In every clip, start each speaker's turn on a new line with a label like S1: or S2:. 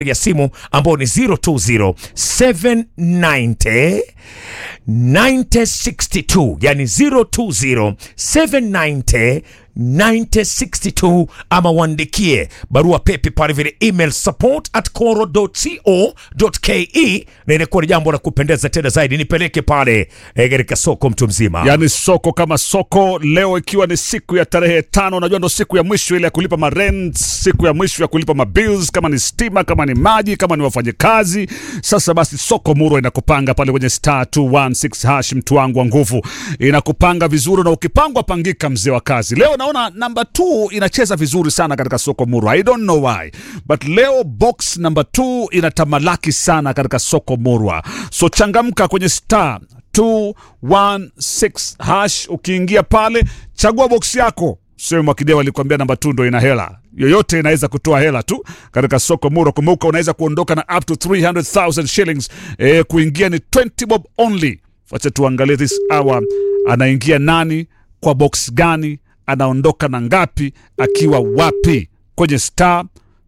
S1: ya simu ambao ni 020 790 9062 yani 020 790 9062 ama uandikie barua pepe pale vile email support at coro.co.ke na inakuwa ni jambo la kupendeza tena zaidi nipeleke pale eh, katika soko mtu mzima
S2: yaani soko kama soko leo ikiwa ni siku ya tarehe tano unajua ndo siku ya mwisho ile ya kulipa marent siku ya mwisho ya kulipa mabills kama ni stima kama ni maji kama ni wafanyakazi sasa basi soko muro inakupanga pale kwenye star 216 hash mtu wangu wa nguvu inakupanga vizuri na ukipangwa pangika mzee wa kazi leo naona namba 2 inacheza vizuri sana katika soko muro i don't know why but leo box namba 2 inatamalaki sana katika soko murwa so changamka kwenye star 216 hash ukiingia pale chagua box yako sio mwakideo alikwambia namba tu ndo ina hela yoyote inaweza kutoa hela tu katika soko muro kumbuka unaweza kuondoka na up to 300000 shillings e, kuingia ni 20 bob only wacha tuangalie this hour anaingia nani kwa box gani anaondoka na ngapi akiwa wapi kwenye star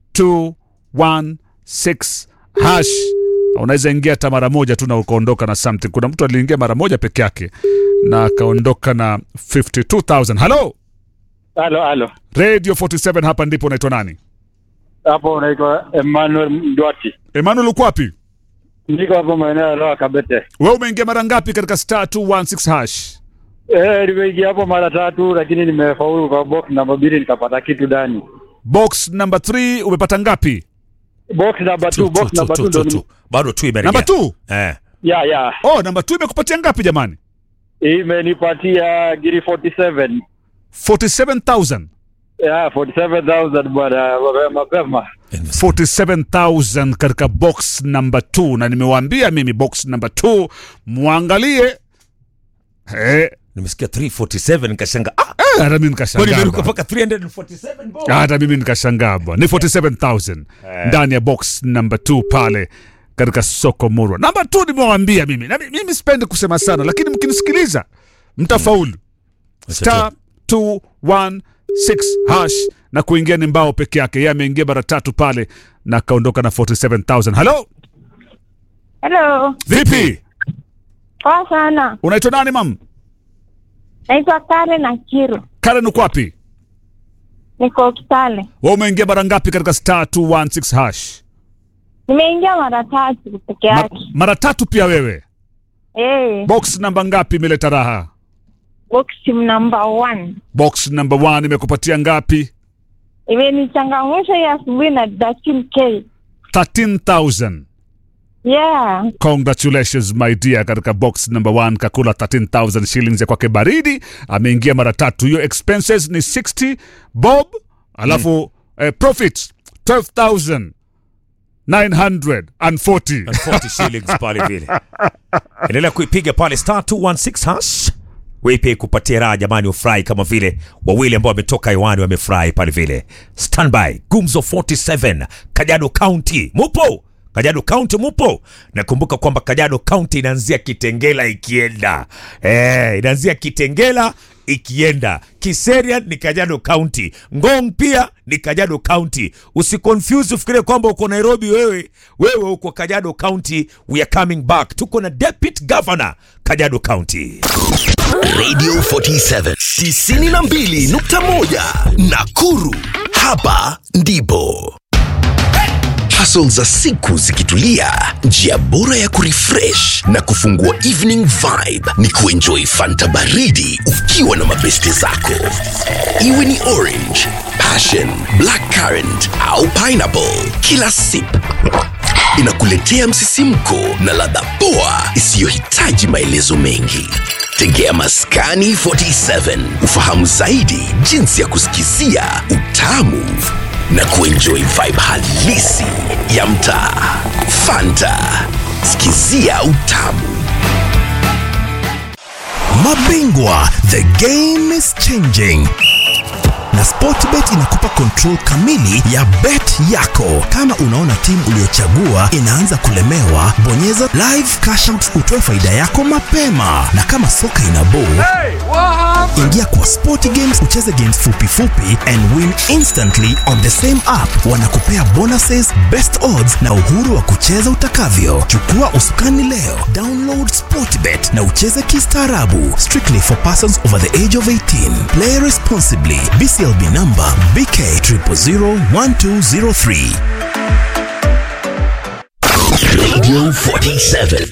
S2: 216 hash unaweza ingia hata mara moja tu na ukaondoka na something kuna mtu aliingia mara moja peke yake na akaondoka na 52000 halo
S3: Halo, halo.
S2: radio 47 hapa ndipo unaitwa nani
S3: Hapo unaitwa Emmanuel Mdwati.
S2: emmanuel uko wapi
S3: Niko hapo maeneo ya Loa Kabete.
S2: we umeingia mara ngapi katika star 216 hash
S3: Eh, nimeingia hapo mara tatu lakini nimefaulu kwa box namba mbili nikapata kitu ndani.
S2: box number 3 umepata ngapi
S3: Box namba 2, box namba 2 ndo ni-
S1: bado tu imerejea
S2: namba 2
S1: eh.
S3: ya ya.
S2: oh namba 2 imekupatia ngapi jamani
S3: Imenipatia giri 47.
S2: 47000
S3: Ya, 47,000 bwana mapema mapema.
S2: 47000 katika box number 2 na nimewaambia mimi box number 2 mwangalie eh
S1: nimesikia 347 nikashanga ah,
S2: eh, hata mimi
S1: kwani
S2: nikashangaa
S1: imeruka
S2: bwana.
S1: mpaka 347 bo
S2: hata mimi nikashangaa bwana ni 47000 ndani ya box number 2 pale katika soko murwa namba 2 nimewaambia mimi na mi- mimi sipendi kusema sana lakini mkinisikiliza mtafaulu star 216 hash na kuingia ni mbao peke yake yeye ameingia mara tatu pale na akaondoka na 47000 halo
S4: Hello,
S2: vipi
S4: poa sana.
S2: unaitwa nani mam
S4: Naitwa Karen Akiru,
S2: karen uko wapi
S4: niko Kitale.
S2: we umeingia mara ngapi katika star 216 hash
S4: Nimeingia mara tatu peke
S2: Ma,
S4: yake.
S2: mara tatu pia wewe
S4: Eh,
S2: box namba ngapi imeleta raha
S4: box number one
S2: box number one imekupatia ngapi
S4: imenichangamsha hii asubuhi na 13k.
S2: 13000
S4: Yeah,
S2: congratulations my dear katika box number one kakula 13000 shillings ya kwake baridi ameingia mara tatu hiyo expenses ni 60 bob alafu eh, profit 12940
S1: 40 shillings pale vile endelea kuipiga pale star 216 hash wipe kupatia raha jamani ufurahi kama vile wawili ambao wametoka hewani wamefurahi pale vile standby gumzo 47 kajado county mupo kajado county mupo nakumbuka kwamba kajado county inaanzia kitengela ikienda eh, inaanzia kitengela ikienda kiserian ni kajado county ngong pia ni kajado county usiconfuse ufikirie kwamba uko nairobi wewe wewe uko kajado county we are coming back tuko na deputy governor kajado county
S5: Radio 47 92.1 Nakuru. Hapa ndipo hustle za siku zikitulia, njia bora ya kurefresh na kufungua evening vibe ni kuenjoy fanta baridi ukiwa na mabeste zako, iwe ni orange, passion, black currant au pineapple. Kila sip inakuletea msisimko na ladha poa isiyohitaji maelezo mengi. Tegea Maskani 47 ufahamu zaidi jinsi ya kusikizia utamu na kuenjoy vibe halisi ya mtaa. Fanta, sikizia utamu. Mabingwa, the game is changing na Sportbet inakupa control kamili ya bet yako. Kama unaona timu uliyochagua inaanza kulemewa, bonyeza live cash out utoe faida yako mapema, na kama soka ina ball
S6: Ingia kwa Sporty Games, ucheze games fupi fupi and win instantly on the same app. Wanakupea bonuses, best odds na uhuru wa kucheza utakavyo. Chukua usukani leo, download Sportbet na ucheze kistaarabu. Strictly for persons over the age of 18. Play responsibly. BCLB number BK 0001203.
S5: Radio 47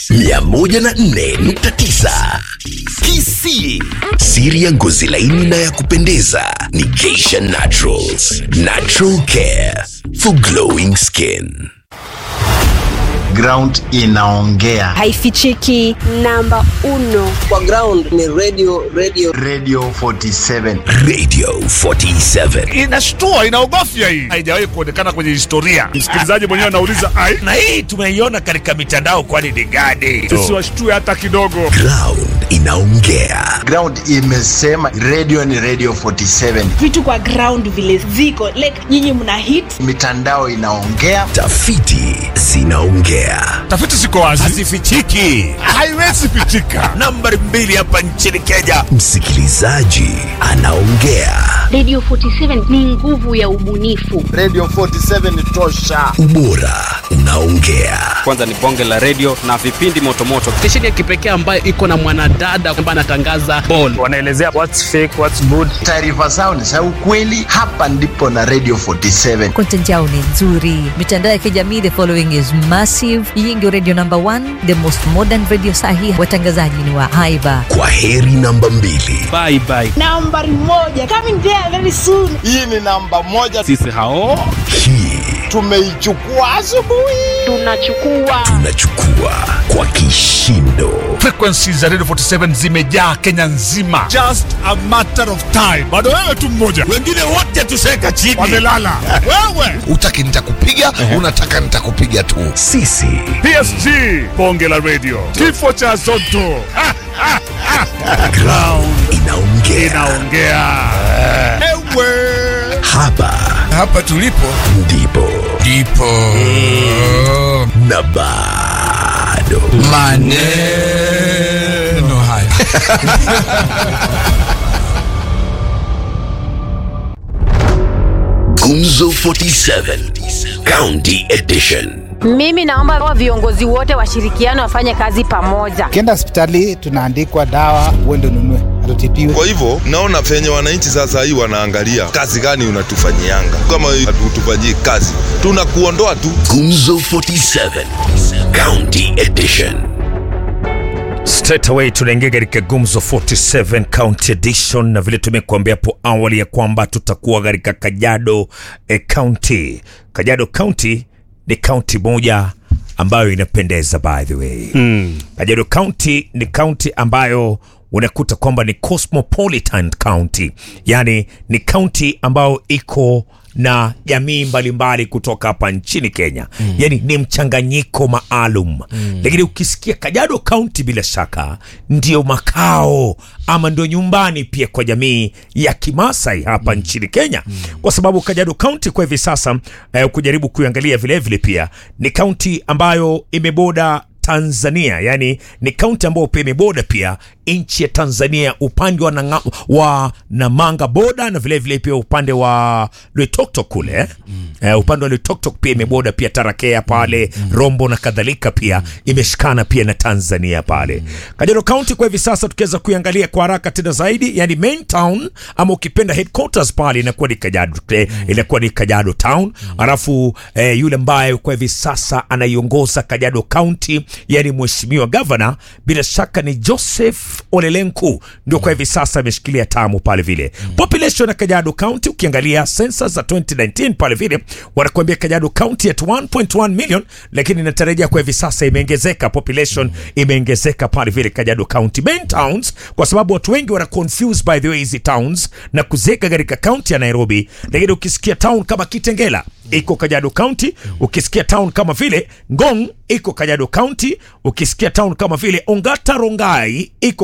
S5: 104.9 Kisii. Siri ya ngozi laini na ya kupendeza ni Geisha Naturals. Natural care for glowing skin.
S7: ground inaongea
S8: haifichiki namba uno
S9: kwa ground ni radio radio
S7: radio 47
S5: Radio 47.
S2: inashtua inaogofya hii haijawahi kuonekana kwenye historia msikilizaji mwenyewe anauliza ai
S1: na hii tumeiona katika mitandao kwani ni gani
S2: tusiwashtue hata kidogo
S5: Ground inaongea.
S7: ground imesema radio ni radio 47
S10: vitu kwa ground vile ziko like nyinyi mna hit
S7: mitandao inaongea
S5: Tafiti zinaongea.
S2: tafiti ziko wazi
S1: hazifichiki
S2: haiwezi pitika
S1: nambari mbili hapa nchini kenya
S5: Msikilizaji anaongea.
S8: radio 47 ni nguvu ya ubunifu
S7: radio 47 ni tosha
S5: Ubora unaongea.
S9: kwanza ni bonge la radio na vipindi motomoto stesheni ya kipekee ambayo iko na mwanadada ambaye anatangaza ball
S3: wanaelezea what's fake what's good
S7: taarifa zao ni za ukweli hapa ndipo na radio 47
S10: content yao ni nzuri mitandao ya kijamii the following is massive hii ndio radio number one the most modern radio sahi watangazaji ni wa haiba
S5: Kwa heri namba mbili.
S9: bye bye
S10: nambari moja coming there very soon
S7: hii ni namba moja
S9: sisi hao
S5: Hii
S7: tumeichukua asubuhi
S8: tunachukua
S5: tunachukua kwa kishindo.
S2: frequency za radio 47 zimejaa kenya nzima just a matter of time bado wewe tu mmoja
S1: wengine wote tuseka chini
S2: wamelala wewe
S5: Utaki nitakupiga, unataka nitakupiga tu. Sisi
S2: psg bonge la radio kifo cha zoto Ha, ha, ha.
S5: ground inaongea.
S2: inaongea ewe
S5: Hapa
S11: hapa tulipo
S5: ndipo
S11: ndipo
S5: na bado
S11: maneno haya
S5: Gumzo 47 County Edition.
S8: mimi naomba wa viongozi wote washirikiano wafanye kazi pamoja
S3: ukienda hospitali tunaandikwa dawa uende ununue hatutibiwe
S11: kwa hivyo naona venye wananchi sasa hii wanaangalia kazi gani unatufanyianga kama hatutufanyii kazi tunakuondoa tu
S5: Gumzo 47 County Edition.
S1: straight away tunaingia katika gumzo 47 county edition na vile tumekuambia hapo awali ya kwamba tutakuwa katika kajado eh, county kajado county ni county moja ambayo inapendeza by the way mm. kajado county ni county ambayo unakuta kwamba ni cosmopolitan county yani ni county ambayo iko na jamii mbalimbali kutoka hapa nchini kenya mm. yani ni mchanganyiko maalum mm. lakini ukisikia kajado kaunti bila shaka ndio makao ama ndio nyumbani pia kwa jamii ya kimasai hapa mm. nchini kenya mm. kwa sababu kajado kaunti kwa hivi sasa eh, kujaribu kuiangalia vilevile pia ni kaunti ambayo imeboda tanzania yani ni kaunti ambayo pia imeboda pia nchi ya tanzania upande wa, nanga, wa namanga boda na vilevile vile pia upande wa lwetoktok kule eh? mm. eh, upande wa lwetoktok pia imeboda pia tarakea pale mm. rombo na kadhalika pia mm. imeshikana pia na tanzania pale mm. kajado kaunti kwa hivi sasa tukiweza kuiangalia kwa haraka tena zaidi yani main town ama ukipenda headquarters pale inakuwa ni kajado eh, inakuwa ni kajado town mm. alafu eh, yule ambaye kwa hivi sasa anaiongoza kajado kaunti yani mheshimiwa gavana bila shaka ni joseph olelenku ndio kwa hivi sasa ameshikilia tamu pale vile population ya kajado county ukiangalia sensa za 2019 pale vile wanakuambia kajado county at 1.1 million lakini inatarajia kwa hivi sasa imeongezeka population imeongezeka pale vile kajado county main towns kwa sababu watu wengi wana confuse by the way hizi towns na kuzeka katika county ya nairobi lakini ukisikia town kama kitengela iko kajado county ukisikia town kama vile ngong iko kajado county ukisikia town kama vile ongata rongai iko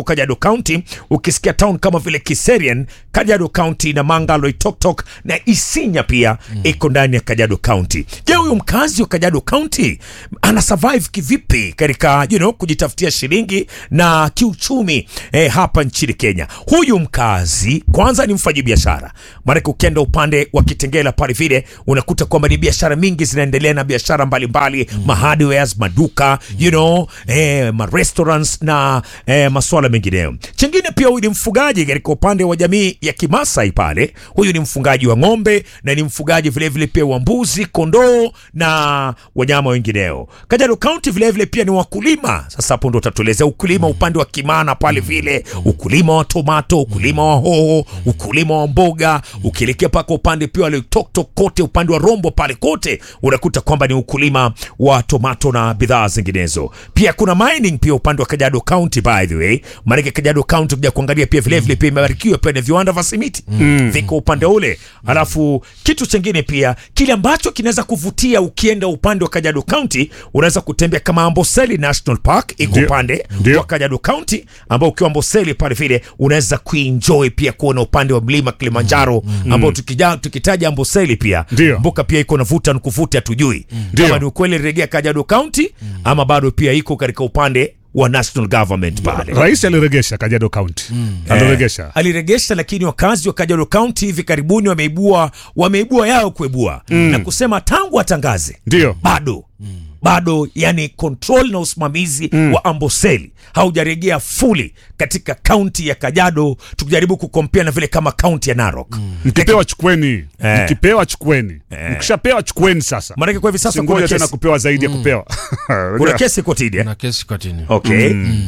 S1: iko Kajiado County. Ukisikia town kama vile Kiserian, Kajiado County na Manga, Loitoktok na Isinya pia iko ndani ya Kajiado County. Je, huyu mkazi wa Kajiado County ana survive kivipi katika you know, kujitafutia shilingi na kiuchumi eh, hapa nchini Kenya? Huyu mkazi kwanza ni mfanyi biashara, maanake ukienda upande wa Kitengela pale vile unakuta kwamba ni biashara mingi zinaendelea na biashara mbalimbali mm. mahardwares, maduka you know, eh, ma restaurants na eh, masuala mengineyo. Chingine pia huyu ni mfugaji katika upande wa jamii ya Kimasai pale. Huyu ni mfugaji wa ng'ombe na ni mfugaji vilevile pia wa mbuzi, kondoo na wanyama wengineo. Kajiado County vilevile pia ni wakulima. Sasa hapo ndo utatuelezea ukulima upande wa Kimana pale vile, ukulima wa tomato, ukulima wa hoho, ukulima wa mboga, ukielekea paka upande pia wale Toktok kote upande wa Rombo pale kote unakuta kwamba ni ukulima wa tomato na bidhaa zinginezo. Pia kuna mining pia upande wa Kajiado County by the way. Maana Kajiado County kuja kuangalia pia vile vile pia imebarikiwa pia na viwanda vya simiti
S2: Mm.
S1: viko upande ule. Alafu kitu chingine pia kile ambacho kinaweza kuvutia ukienda upande wa Kajiado County, unaweza kutembea kama Amboseli National Park iko
S2: Ndio.
S1: upande
S2: Ndio.
S1: wa Kajiado County, ambao ukiwa Amboseli pale vile unaweza kuenjoy pia kuona upande wa mlima Kilimanjaro ambao tukija tukitaja Amboseli pia
S2: Ndio.
S1: mbuka pia iko na vuta nikuvuta, hatujui
S2: Ndio.
S1: kama ni ukweli rejea Kajiado County ama bado pia iko katika upande wa national government pale.
S2: Rais aliregesha Kajiado County. Aliregesha.
S1: Eh, aliregesha, lakini wakazi wa Kajiado County hivi karibuni wameibua wameibua yao kuibua na kusema tangu atangaze
S2: Ndio.
S1: bado bado yani control na usimamizi wa Amboseli haujaregea fuli katika kaunti ya Kajiado, tukijaribu kukompea na vile kama kaunti ya Narok.
S2: Mkipewa chukweni.
S1: Eh.
S2: Mkipewa chukweni. Mkishapewa chukweni sasa.
S1: Maanake kwa hivi sasa kuna
S2: Singoja tena
S1: kesi,
S2: kupewa zaidi ya kupewa.
S1: kuna kesi kotini eh?
S12: na kesi kotini.
S1: Okay.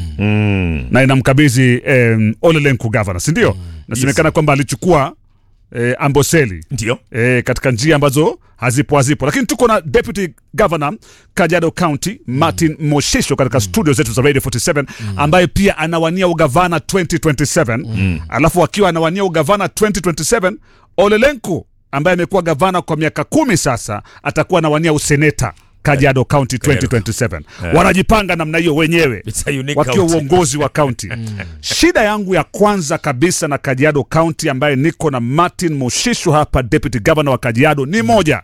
S1: Mm.
S2: na inamkabidhi um, Ole Lenku governor, si ndio? Nasemekana kwamba alichukua eh, Amboseli
S1: Ndio.
S2: eh, katika njia ambazo hazipo hazipo, lakini tuko na deputy governor Kajiado County Martin Moshisho katika studio zetu za Radio 47 ambaye pia anawania ugavana 2027 alafu akiwa anawania ugavana 2027 Ole Lenku ambaye amekuwa gavana kwa miaka kumi sasa atakuwa anawania useneta Kajiado County 2027 wanajipanga namna hiyo wenyewe
S1: It's a unique
S2: wakiwa
S1: county.
S2: uongozi wa kaunti. Shida yangu ya kwanza kabisa na Kajiado County ambaye niko na Martin Moshisho hapa, deputy governor wa Kajiado, ni moja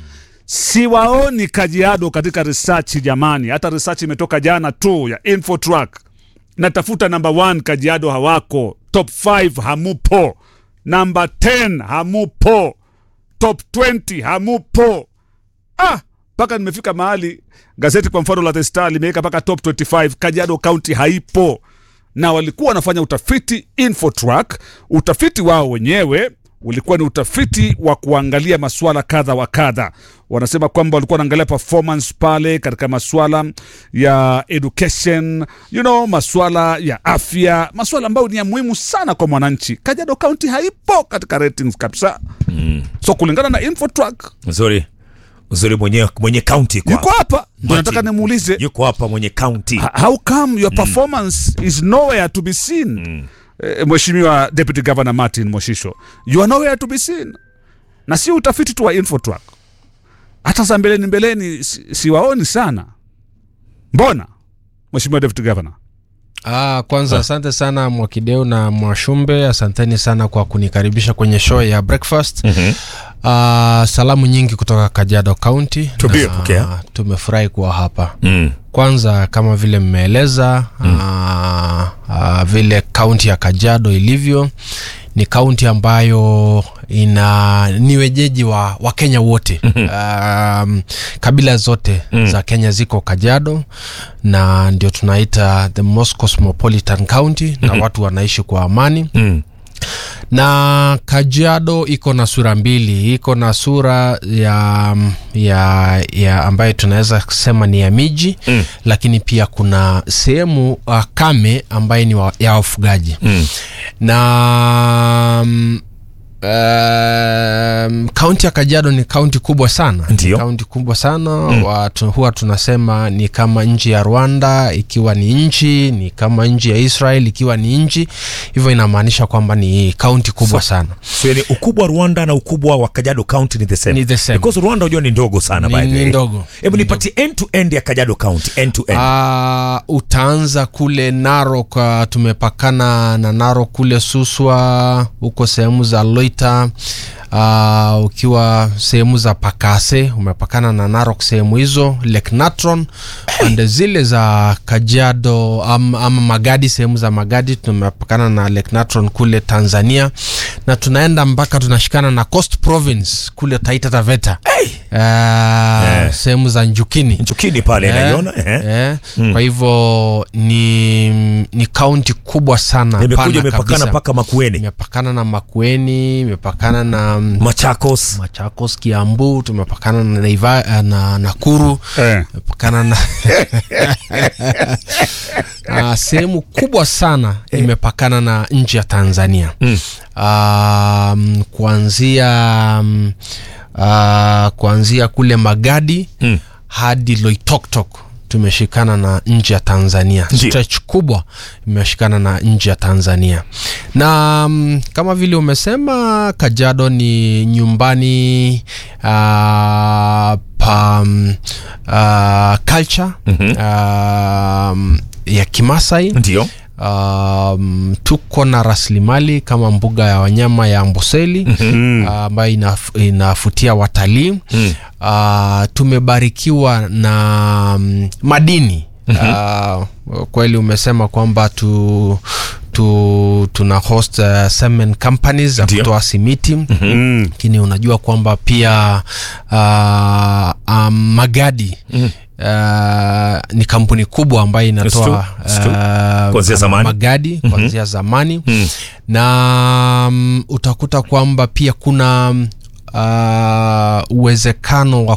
S2: siwaoni Kajiado katika research jamani. Hata research imetoka jana tu ya Infotrack, natafuta number one, Kajiado hawako, top 5 hamupo, number 10 hamupo, top 20 hamupo. Ah, mpaka nimefika mahali gazeti kwa mfano la The Star limeweka mpaka top 25 Kajiado County haipo, na walikuwa wanafanya utafiti Infotrack. Utafiti wao wenyewe ulikuwa ni utafiti wa kuangalia masuala kadha wa kadha. Wanasema kwamba walikuwa wanaangalia performance pale katika masuala ya education, you know, masuala ya afya, masuala ambayo ni ya muhimu sana kwa mwananchi. Kajiado County haipo katika ratings kabisa. So kulingana na Infotrack
S1: Nzuri. Nzuri mwenye mwenye county kwa.
S2: yuko hapa ndio
S1: Martin.
S2: nataka nimuulize
S1: Yuko hapa mwenye county.
S2: h- how come your performance is nowhere to be seen Eh, mheshimiwa deputy governor martin moshisho you are nowhere to be seen na si utafiti tu wa infotrack hata za mbeleni mbeleni si- siwaoni sana mbona mheshimiwa deputy governor
S12: Ah, kwanza asante sana Mwakideu na Mwashumbe, asanteni sana kwa kunikaribisha kwenye show ya breakfast. mm-hmm. Ah, salamu nyingi kutoka Kajiado County.
S1: Tupie,
S12: na
S1: pokea.
S12: Tumefurahi kuwa hapa.
S1: Mm.
S12: Kwanza kama vile mmeeleza mm. ah, ah, vile kaunti ya Kajiado ilivyo ni kaunti ambayo ina ni wenyeji wa, wa Kenya wote um, kabila zote mm. za Kenya ziko Kajiado na ndio tunaita the most cosmopolitan county na watu wanaishi kwa amani
S1: Mm.
S12: na Kajiado iko na sura mbili, iko na sura ya, ya, ya ambayo tunaweza kusema ni ya miji mm. lakini pia kuna sehemu uh, kame ambayo ni wa, ya wafugaji
S1: Mm.
S12: na mm, Um, kaunti ya Kajiado ni kaunti kubwa sana,
S1: Ndio.
S12: Ni kaunti kubwa sana mm. Watu, huwa tunasema ni kama nchi ya Rwanda ikiwa ni nchi, ni kama nchi ya Israel ikiwa ni nchi, hivyo inamaanisha kwamba ni kaunti kubwa
S1: So-
S12: sana.
S1: so yani ukubwa wa rwanda na ukubwa wa kajiado county ni the same,
S12: Ni the same.
S1: because rwanda unajua ni ndogo sana
S12: Ni-
S1: by the
S12: ni
S1: way.
S12: ndogo.
S1: hebu nipatie end to end ya kajiado county end to end
S12: Uh, utaanza kule Narok, uh, tumepakana na Narok kule Suswa, huko sehemu za Loita. Uh, ukiwa sehemu za Pakase umepakana na Narok sehemu hizo, Lake Natron pande zile za Kajiado ama, ama Magadi, sehemu za Magadi tumepakana na Lake Natron kule Tanzania, na tunaenda mpaka tunashikana na Coast Province kule Taita Taveta uh, sehemu za Njukini
S1: Njukini pale naiona, ehe.
S12: eh.
S1: Mm.
S12: Kwa hivyo ni ni kaunti kubwa sana,
S1: Imekuja
S12: pana
S1: imepakana
S12: kabisa.
S1: mpaka Makueni.
S12: imepakana na Makueni, imepakana na mm,
S1: Machakos,
S12: Machakos, Kiambu, tumepakana na Naiva, na Nakuru
S2: Eh.
S12: imepakana na Ah, sehemu kubwa sana imepakana na nchi ya Tanzania
S1: Mm.
S12: um, kuanzia um, uh, kuanzia kule Magadi
S1: Mm.
S12: hadi Loitoktok tumeshikana na nchi ya Tanzania.
S1: Ndio.
S12: Stretch kubwa imeshikana na nchi ya Tanzania, na um, kama vile umesema Kajiado ni nyumbani uh, pa um, uh, culture um, ya Kimasai
S1: ndio
S12: um, tuko na rasilimali kama mbuga ya wanyama ya Amboseli
S2: Mm.
S12: ah, ambayo inaf, inafutia watalii
S1: Mm.
S12: uh, tumebarikiwa na mm, madini uh, kweli umesema kwamba tu, tu tuna host uh, cement companies za
S1: Ndio.
S12: kutoa simiti
S2: Mm.
S12: lakini unajua kwamba pia uh, um, magadi
S1: Mm.
S12: Uh, ni kampuni kubwa ambayo
S1: It's true.
S12: inatoa
S1: It's true.
S12: uh,
S1: Kuanzia zamani.
S12: magadi kuanzia zamani
S1: Mm.
S12: na um, utakuta kwamba pia kuna um, uh, uwezekano wa